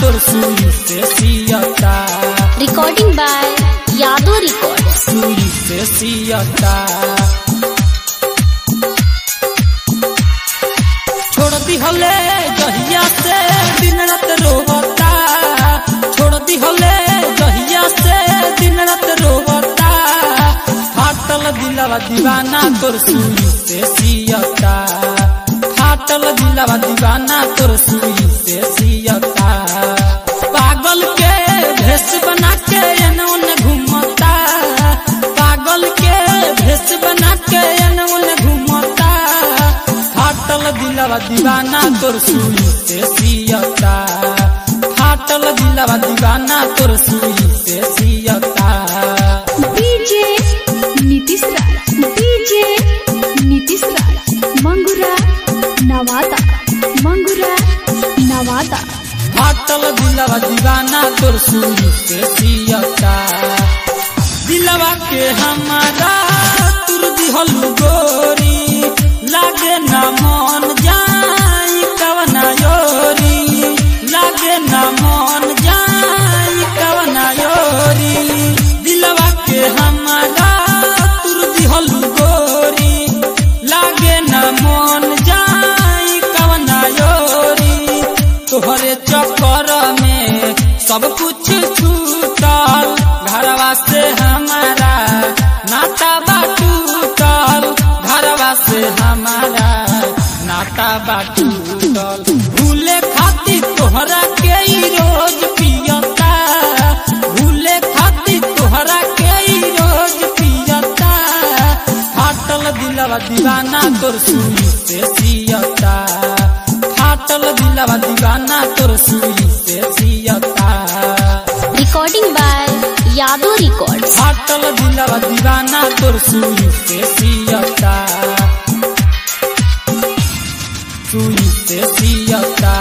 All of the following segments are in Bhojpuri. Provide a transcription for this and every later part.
तोर सुई से सियता Recording by Yadu Records. सुई से सियता छोड़ दी हले जहिया से दिन रात रोवता छोड़ दी हले जहिया से दिन रात रोवता फाटल दिलवा दीवाना तोर सुई से सियता फाटल दिलवा दीवाना तोर सुई से सियता पागल के भेष बना के एने ओने घूमता पागल के भेष बना के एने ओने घूमता फाटल दिलवा दीवाना तोर सुई से सियता फाटल दिलवा दीवाना तोर सुई से सियता DJ Nitish Raj. DJ Nitish Raj. Mangura Nawada. Mangura Nawada. फाटल दिलवा दीवाना तोर सुई से सियता दिलवा के हमारा तुर दिहल गोरी लागे ना मन जाई कवना योरी लागे ना मन जाई कवना योरी दिलवा के हमारा तुर दिहल गोरी लागे ना मन जाई कवना योरी तोहरे चक्कर में सब कुछ छूटल घरवा से हमारा नाता बाटूटल घरवा से हमारा नाता बाटूटल भूले खातिर तोहरा के ही रोज पियता भूले खातिर तोहरा के ही रोज पियता फाटल दिलवा दीवाना तोर सुई से सियता फाटल दिलवा दीवाना तोर सुई से सियता Recording by Yadu Records. फाटल दिलवा दीवाना तोर सुई से सियता सुई से सियता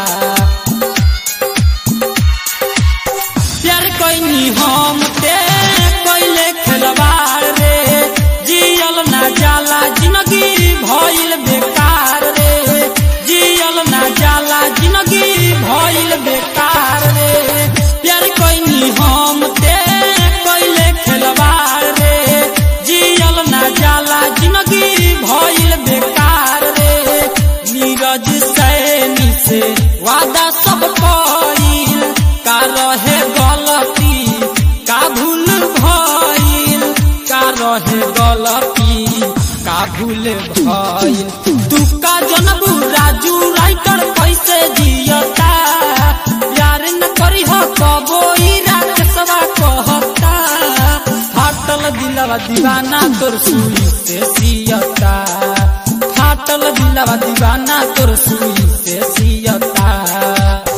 प्यार कैनी हम ते कैले खिलवाड़ रे जियल ना जाला जिंदगी भइल बेकार रे जियल ना जाला जिंदगी भइल बेकार रे प्यार कैनी हम ते कैले खिलवाड़ रे जियल ना जाला जिंदगी भइल बेकार रे नीरज सैनी से वादा सब कइल का रहे गलती का भूल भइल का रहे गलती का भूल भइल तू का जनबू राजू राइटर कैसे जियता यार न करी हो कबो ई राकेशवा कहता फाटल दिलवा दीवाना तोर सुई से सियता फाटल दिलवा दीवाना तोर सुई से सियता